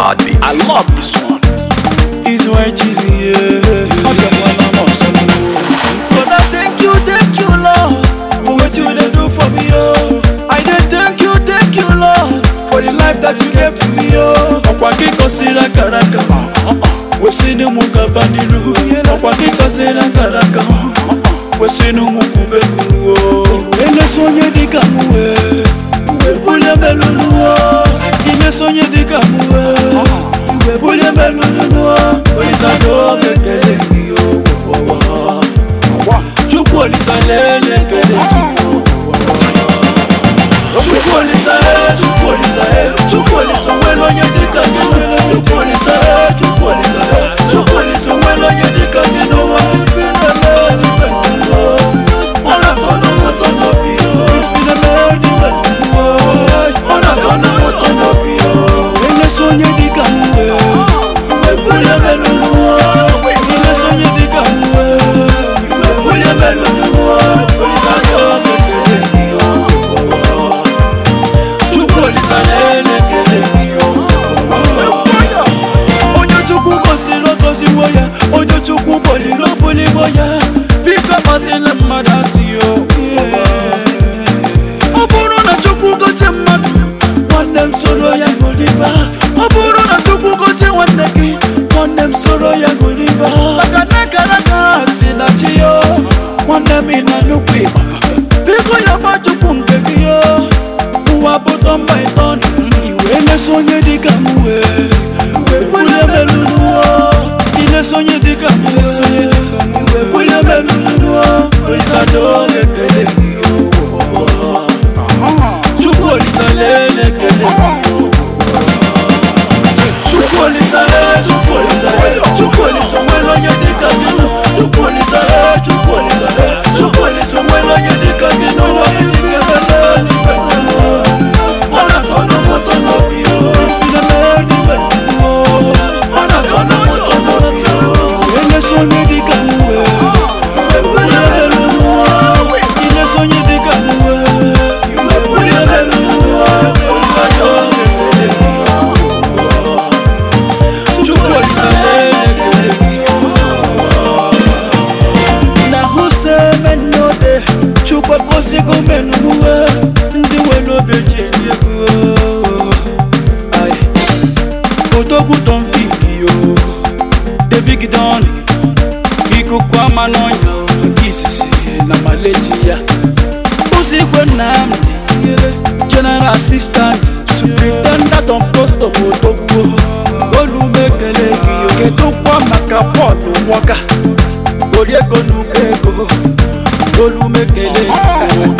mad beat. I love this one. Is why cheesy, yeah. But I thank you, thank you, Lord, for what you done do for me, oh. I did thank you, thank you, Lord, for the life that you gave to me, oh. Ọ̀pọ̀ akíkọ̀ sí rákàràkà, wò sínú mu kaba nílùú. Ọ̀pọ̀ akíkọ̀ sí rákàràkà, wò sínú mu fún bẹ́ẹ̀kúrú, oh. Eléso onye dịka m wee, wee bulie melụlụ, oh. Imeso onye dịka m wee, wee bulie melụlụ, oh. Olisado mekele gị, oh, oh, oh, oh. Chukwu olisa lelekele Chukwu olisa e, Chukwu olisa e, Chukwu olisa nwere onye dịka gị n'ụwa. Chukwu olisa e, Chukwu olisa e, Chukwu olisa nwere onye dịka gị n'ụwa. Ifi na-eme n'ime ndụ, ọ na-atọ n'ụmụ ụtọ n'obi, ifi na-eme n'ime ndụ, ọ na-atọ n'ụmụ ụtọ n'obi. Elesa onye dịka m wee, wee bulie m elu n'ụwa. Elesa onye dịka m wee, wee bulie m elu n'ụwa. Olisa yọ m ekele gị, oh, oh, oh. Chukwu olisa na-elekele gị, oh, oh, oh. onye chukwu gosiri ogosiwo ya onye chukwu boliri obuliwo ya biko masịla mmadụ asị ya ọ bụrụ na chukwu gosi mmadụ nwanne m soro ya goliba ọ bụrụ na chukwu gosi nwanne gị nwanne m soro ya goliba maka na gara ka si na chi ya nwanne m ị na nnukwu ịgba biko ya gba chukwu nke gị ya ụwa bụ tọmba ịtọ iwe na-eso onye dịka m wee wee melụlụọ ilesa onye dịka m wee wee melụlụọ olisado lekele gị o chukwu olisa lelekele gị o chukwu olisa e chukwu olisa e chukwu olisa nwere onye dịka gị nụ chukwu olisa e chukwu olisa e chukwu olisa nwere onye dịka gị n'ụwa gị ga-emele ọ na-atọ n'ụmụ ụtọ n'obi o na-eme n'ime mmụọ ọ na-atọ n'ụmụ ụtọ n'obi o elesa onye dịka m wee ebulie elu mmụọ ilesa onye dịka m wee ebulie elu mmụọ olisa ya ọ ga-ekele gị chukwu olisa na-ekele gị na hụseme nnode chukwu gosigo menumuwe ndị nwere obi ji enye ego Ai. odogwu don fig yo debigidon ikuku ama n'ọnya o, nke isisi na malechi ya ụzigwe nnamdi general assistant superintendent of custom odogwu olumekele gị yo kedụkwa maka bọọlụ nwoka oriego n'uko ego olumekele gị yo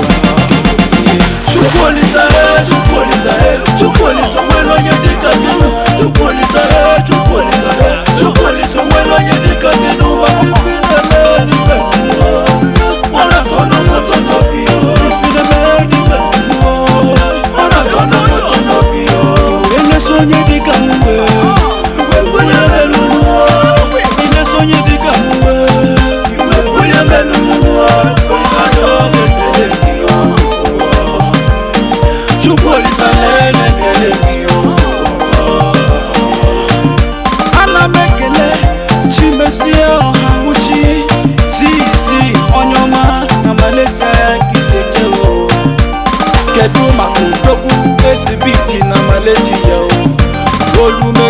Chukwu olisa e, Chukwu olisa e, Chukwu olisa nwere onye dịka gị nụ. Chukwu olisa e, Chukwu olisa e, Chukwu olisa nwere onye dịka gị n'ụwa. Ifi na-eme n'ime mmụọ, ọ na-atọ n'ụmụ ụtọ n'obi o. Ifi na-eme n'ime mmụọ, ọ na-atọ n'ụmụ ụtọ n'obi o. Elesa onye dịka m wee, wee bulie m elu mmụọ. Ilesa onye dịka m wee, wee bulie m elu mmụọ. Olisa ya ọ ga-ekele gị o. Chukwu olisa na-elekele gị o ana m ekele chimezie ọhanwuchi si isi onye ọma na Malaysia ya ka isi eje o kedu maka odogwu esibiti na Malaysia o olume